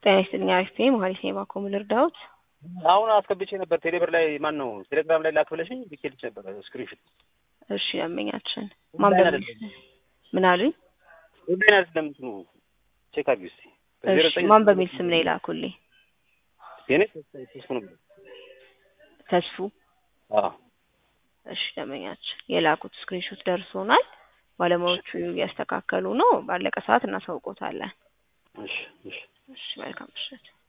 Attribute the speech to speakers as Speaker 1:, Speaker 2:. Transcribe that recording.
Speaker 1: ጤና ይስጥልኝ አሪፍ ነኝ መሀሪ ነኝ ባኮ ልርዳዎት?
Speaker 2: አሁን አስገብቼ ነበር ቴሌብር ላይ ማን ነው ቴሌግራም ላይ ላክ ብለሽኝ ልኬልሽ ነበር ስክሪንሾት።
Speaker 1: እሺ ደንበኛችን ማን በሚል ምን አሉኝ?
Speaker 2: ኦንላይን አይደለም እንትኑ ቼክ አድርጊ እስኪ።
Speaker 1: እሺ ማን በሚል ስም ነው የላኩልኝ?
Speaker 2: የኔ ተስፉ ነው።
Speaker 1: ተስፉ
Speaker 2: አዎ
Speaker 1: እሺ ደንበኛችን የላኩት ስክሪንሾት ደርሶናል። ባለሙያዎቹ እያስተካከሉ ነው። ባለቀ ሰዓት እናሳውቆታለን።
Speaker 2: እሺ እሺ
Speaker 1: እሺ መልካም ምሽት።